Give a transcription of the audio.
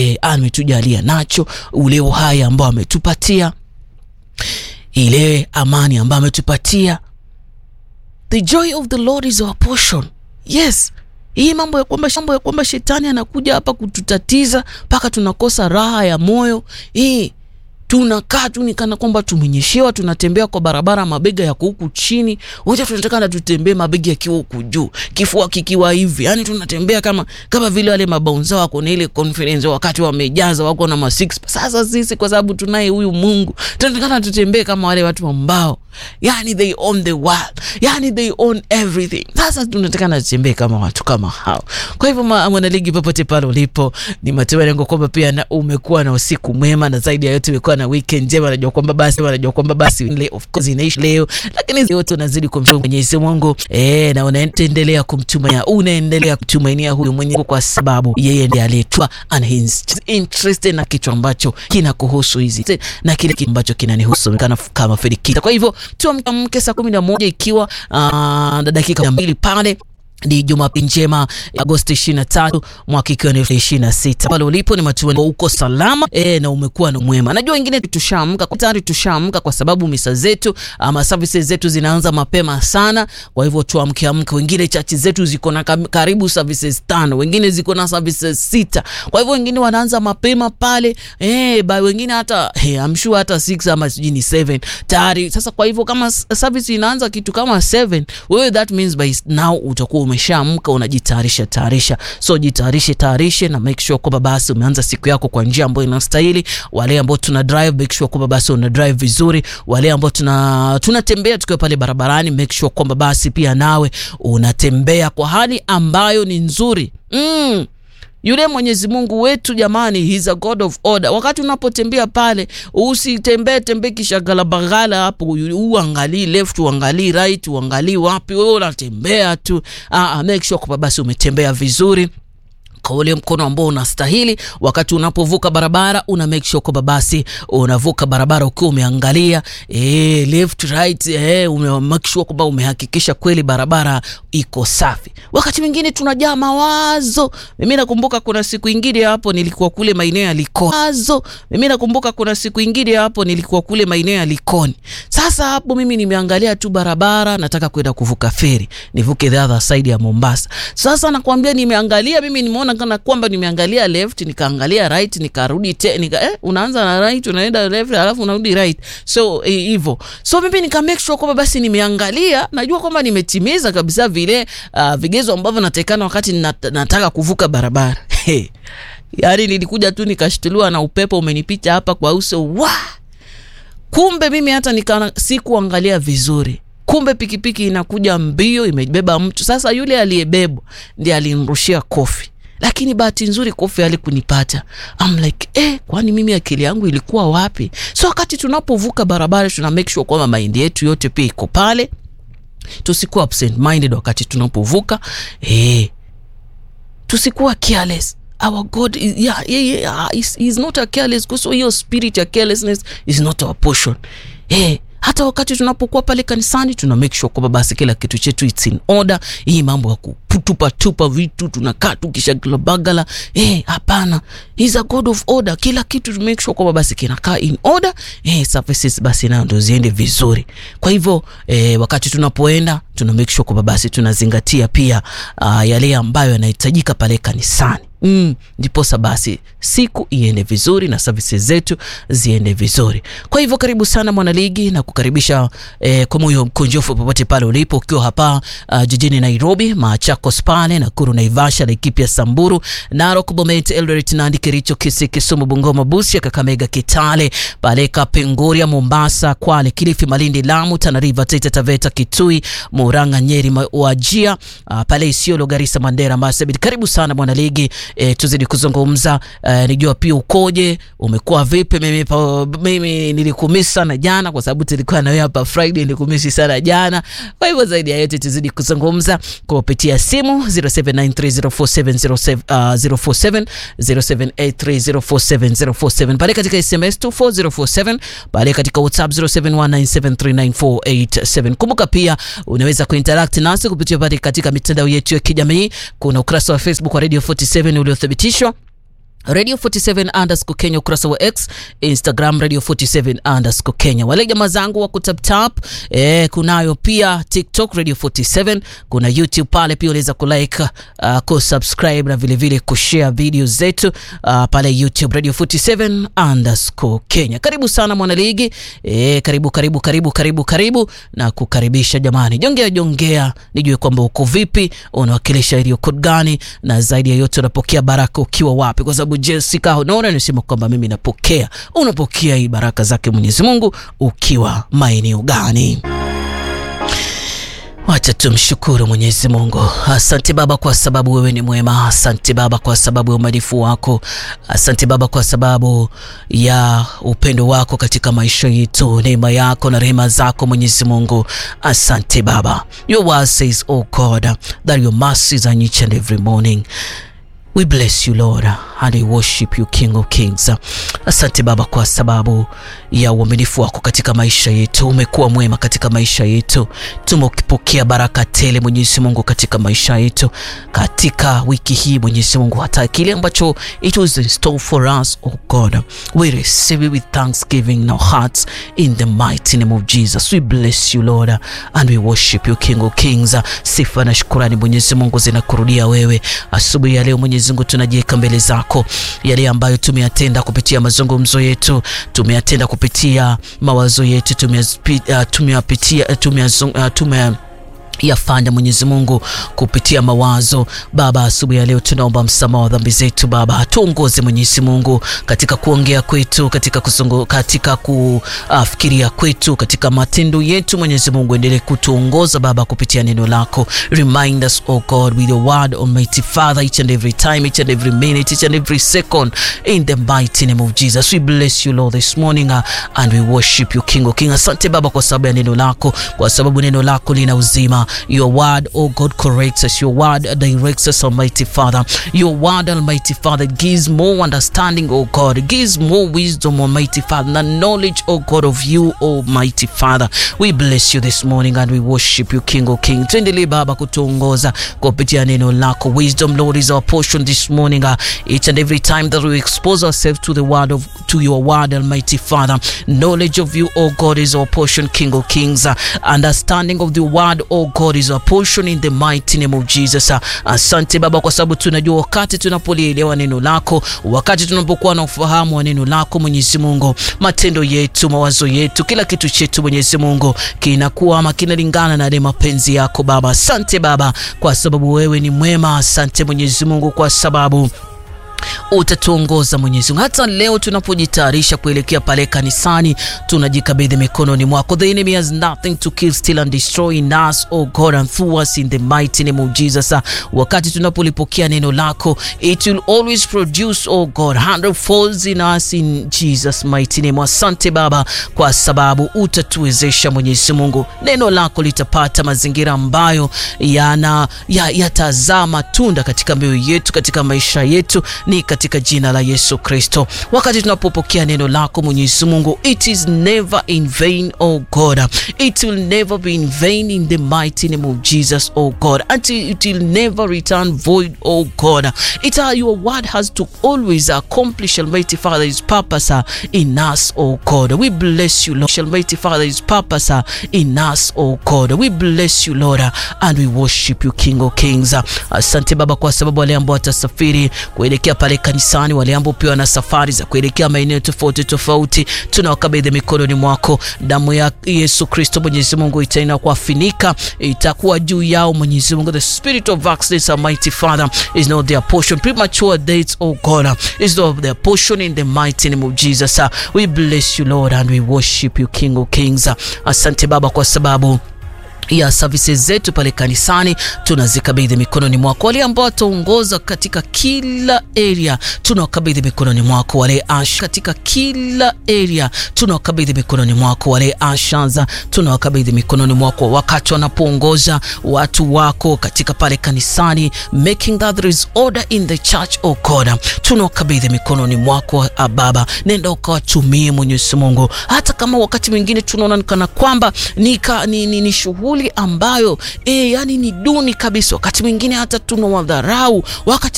e, ametujalia nacho, ule uhai ambao ametupatia, ile amani ambayo ametupatia. The joy of the Lord is our portion. Yes, hii mambo ya kwamba mambo ya kwamba shetani anakuja hapa kututatiza mpaka tunakosa raha ya moyo hii tunakaa tu ni kana kwamba tumenyeshewa, tunatembea kwa barabara mabega yako huku chini, wote tunataka na tutembee mabega yakiwa huku juu, kifua kikiwa hivi, yani tunatembea kama kama vile wale mabaunza wako na ile conference wakati wamejaza wako na ma six. Sasa sisi kwa sababu tunaye huyu Mungu tunataka tutembee kama wale watu ambao yani they own the world, yani they own everything. Sasa tunataka na tutembee kama watu kama hao. Kwa hivyo mwanaligi, popote pale ulipo, ni matumaini yangu kwamba pia na umekuwa na usiku mwema na zaidi ya yote umekuwa na weekend njema. Najua kwamba basi najua kwamba basi le, of course inaishi leo, lakini yote unazidi kumshukuru Mwenyezi Mungu eh, na unaendelea kumtumainia, unaendelea kumtumainia huyu Mwenyezi kwa sababu yeye ndiye aliyetoa ana interest na kitu ambacho kinakuhusu hizi na kile ambacho kinanihusu kana kama Fedikita. Kwa hivyo tuamke saa kumi na moja ikiwa uh, dakika mbili pale ni Jumapili njema Agosti 23 mwaka ikiwa ni 26. Pale ulipo ni matumaini uko salama e, na umekuwa na mwema. Najua wengine tushaamka tayari, tushaamka kwa sababu misa zetu ama services zetu zinaanza mapema sana. Kwa hivyo tuamke amke. Wengine chachi zetu ziko na karibu services tano, wengine ziko na services sita. Kwa hivyo wengine wanaanza mapema pale eh, ba wengine hata hey, I'm sure hata 6 ama sijui ni 7 tayari. Sasa kwa hivyo kama service inaanza kitu kama 7, wewe that means by now utakuwa umeshaamka unajitayarisha tayarisha, so jitayarishe tayarishe na make sure kwamba basi umeanza siku yako kwa njia ambayo inastahili. Wale ambao tuna drive make sure kwamba basi una drive vizuri. Wale ambao tuna tunatembea tukiwa pale barabarani make sure kwamba basi pia nawe unatembea kwa hali ambayo ni nzuri mm. Yule Mwenyezi Mungu wetu jamani, he's a God of order. Wakati unapotembea pale, usitembee tembee kishagala bagala hapo, uangalii left, uangalii right, uangalii wapi, wewe unatembea tu. Ah, make sure kwamba basi umetembea vizuri kwa ule mkono ambao unastahili. Wakati unapovuka barabara, una make sure kwamba basi unavuka barabara ukiwa umeangalia eh, left right, eh, ume make sure kwamba umehakikisha kweli barabara iko safi. Wakati mwingine tunajaa mawazo. Mimi nakumbuka kuna siku ingine hapo nilikuwa kule maeneo ya Likoni. Mawazo. Mimi nakumbuka kuna siku ingine hapo nilikuwa kule maeneo ya Likoni. Sasa hapo mimi nimeangalia tu barabara, nataka kwenda kuvuka feri, nivuke the other side ya Mombasa. Sasa nakwambia nimeangalia mimi nimeona kana kwamba nimeangalia left nikaangalia right nikarudi te, nika, eh, unaanza na right unaenda left alafu unarudi right, so hivyo eh, so mimi nika make sure kwamba basi nimeangalia, najua kwamba nimetimiza kabisa vile uh, vigezo ambavyo natakana wakati nat, nataka kuvuka barabara hey. Yaani nilikuja tu nikashtuliwa na upepo umenipita hapa kwa uso wa kumbe mimi hata nika sikuangalia vizuri kumbe pikipiki inakuja mbio imebeba mtu. Sasa yule aliyebebwa ndiye alinrushia kofi lakini bahati nzuri kofi alikunipata. I'm like eh, kwani mimi akili yangu ilikuwa wapi? So wakati tunapovuka barabara tuna make sure kwamba maindi yetu yote pia iko pale, tusikuwa absent minded wakati tunapovuka eh, tusikuwa careless. Our God is, yeah, yeah, yeah, is, is not a careless God, so hiyo spirit ya carelessness is not our portion eh hata wakati tunapokuwa pale kanisani tuna make sure kwamba basi kila kitu chetu it's in order. Hii mambo ya kutupa tupa vitu tunakaa tu kisha bagala eh, hapana. He's a God of order. Kila kitu tu make sure kwamba basi kinakaa in order eh, services basi nayo ndio ziende vizuri. Kwa hivyo eh, wakati tunapoenda tuna make sure kwamba basi tunazingatia pia uh, yale ambayo yanahitajika pale kanisani. Mm, ndiposa basi siku iende vizuri na services zetu ziende vizuri. Kwa hivyo karibu sana mwanaligi na kukaribisha eh, kwa moyo mkunjofu popote pale ulipo, ukiwa hapa uh, jijini Nairobi, Machakos pale Nakuru, Naivasha, Laikipia, Samburu, Narok, Bomet, Eldoret, Nandi, Kericho, Kisii, Kisumu, Bungoma, Busia, Kakamega, Kitale, pale Kapenguria, Mombasa, Kwale, Kilifi, Malindi, Lamu, Tana River, Taita Taveta, Kitui, Murang'a, Nyeri, Wajia, uh, pale Isiolo, Garissa, Mandera, Marsabit. Karibu sana mwanaligi. E, tuzidi kuzungumza e, nijua pia ukoje, umekuwa vipi? Mimi, pa, mimi nilikumisi sana jana kwa sababu tulikuwa na wewe hapa Friday, nilikumisi sana jana. Kwa hivyo zaidi ya yote tuzidi kuzungumza kupitia simu 0793047047 0783047047 pale katika SMS 24047 pale katika WhatsApp 0719739487. Kumbuka pia unaweza kuinteract nasi kupitia pale katika mitandao yetu ya kijamii. Kuna ukurasa wa Facebook wa Radio 47 uliothibitishwa Radio 47 underscore Kenya, ukurasa wa X, Instagram Radio 47 underscore Kenya. Wale jamaa zangu wa kutaptap eh, kunayo pia TikTok Radio 47, kuna YouTube pale pia unaweza kulike, uh, kusubscribe na vile vile kushare video zetu uh, pale YouTube Radio 47 underscore Kenya. Karibu sana mwanaligi eh, karibu karibu karibu karibu karibu na kukaribisha jamani, jongea jongea, nijue kwamba uko vipi, unawakilisha area code gani, na zaidi ya yote unapokea baraka ukiwa wapi, kwa sababu Jessica unaona anasema kwamba mimi napokea. Unapokea hii baraka zake Mwenyezi Mungu ukiwa maeneo gani? Wacha tumshukuru Mwenyezi Mungu. Asante Baba kwa sababu wewe ni mwema. Asante Baba kwa sababu ya umalifu wako. Asante Baba kwa sababu ya upendo wako katika maisha yetu, neema yako na rehema zako Mwenyezi Mungu. Asante Baba. Your word says, oh God, that your mercies are each and every morning. We bless you Lord and we worship you King of Kings. Asante Baba kwa sababu ya uaminifu wako katika maisha yetu. Umekuwa mwema katika maisha yetu, tumepokea baraka tele Mwenyezi Mungu katika maisha yetu katika wiki hii Mwenyezi Mungu, hata kile ambacho it was in store for us oh God, we receive it with thanksgiving in our hearts in the mighty name of Jesus. We bless you Lord and we worship you King of Kings. Sifa na shukurani Mwenyezi Mungu zinakurudia wewe asubuhi ya leo Mwenyezi Mungu, tunajiweka mbele zako yale ambayo tumeyatenda kupitia mazungumzo yetu, tumeyatenda kupitia mawazo yetu, tumeyapitia tume yafanya Mwenyezi Mungu kupitia mawazo Baba. Asubuhi ya leo tunaomba msamaha wa dhambi zetu Baba, tuongoze Mwenyezi Mungu katika kuongea kwetu, katika kuzungu, katika kufikiria kwetu, katika matendo yetu. Mwenyezi Mungu endelee kutuongoza Baba kupitia neno lako. Remind us oh God with your word Almighty Father each and every time, each and every minute, each and every second in the mighty name of Jesus. We bless you Lord this morning uh, and we worship you King of King. Asante Baba kwa sababu ya neno lako, kwa sababu neno lako lina uzima Your word, oh God, corrects us. Your word directs us, Almighty Father. Your word, Almighty Father, gives more understanding, oh God. It gives more wisdom, Almighty Father, the knowledge, oh God, of you, Almighty Father. We bless you this morning and we worship you, King of Kings. Tuendelee Baba kutuongoza kupitia neno lako. Wisdom, Lord, is our portion this morning. Uh, each and every time that we expose ourselves to the word of to your word, Almighty Father. Knowledge of you, oh God, is our portion, King of Kings. Uh, understanding of the word, oh God God is our portion in the mighty name of Jesus. Asante Baba kwa sababu tunajua wakati tunapolielewa neno lako, wakati tunapokuwa na ufahamu wa neno lako Mwenyezi Mungu, matendo yetu, mawazo yetu, kila kitu chetu Mwenyezi Mungu kinakuwa ama kinalingana na ile mapenzi yako Baba. Asante Baba kwa sababu wewe ni mwema. Asante Mwenyezi Mungu kwa sababu utatuongoza Mwenyezi Mungu. Hata leo tunapojitayarisha kuelekea pale kanisani, tunajikabidhi mikononi mwako. The enemy has nothing to kill, steal and destroy in us, oh God, and through us in the mighty name of Jesus. Wakati tunapolipokea neno lako, it will always produce, oh God, hundredfolds in us in Jesus mighty name. Asante Baba kwa sababu utatuwezesha Mwenyezi Mungu, neno lako litapata mazingira ambayo yana yatazaa matunda katika mioyo yetu, katika maisha yetu ni katika jina la Yesu Kristo. Wakati tunapopokea neno lako Mwenyezi Mungu, it is never in vain, oh God. It will never be in vain in the mighty name of Jesus, oh God. And it will never return void, oh God. It uh, your word has to always accomplish, Almighty Father, His purpose uh, in us, oh God. We bless you, Lord. Almighty Father, His purpose uh, in us, oh God. We bless you, Lord, uh, and we worship you, King of Kings. Asante uh, Baba kwa sababu wale ambao watasafiri kuelekea pale kanisani, wale ambao pia wana safari za kuelekea maeneo tofauti tofauti, tunawakabidhi mikononi mwako. Damu ya Yesu Kristo Mwenyezi Mungu itaenda kuwafinika, itakuwa juu yao Mwenyezi Mungu. The spirit of accidents, Almighty Father, is not their portion. Premature deaths, oh God, is not their portion in the mighty name of Jesus. We bless you Lord and we worship you King of Kings. Asante Baba kwa sababu ya services zetu pale kanisani tunazikabidhi mikononi mwako. Wale ambao wataongoza katika kila area tunawakabidhi mikononi mwako. Wale asha katika kila area tunawakabidhi mikononi mwako. Wale ashaza tunawakabidhi mikononi mwako, wakati wanapoongoza watu wako katika pale kanisani, making that there is order in the church, oh God, tunawakabidhi mikononi mwako Baba, nenda ukawatumie Mwenyezi Mungu, hata kama wakati mwingine tunaona kana kwamba ni, ni, ni, ni shughuli ambayo e, yani ni duni kabisa. Wakati mwingine hata tunawadharau, wakati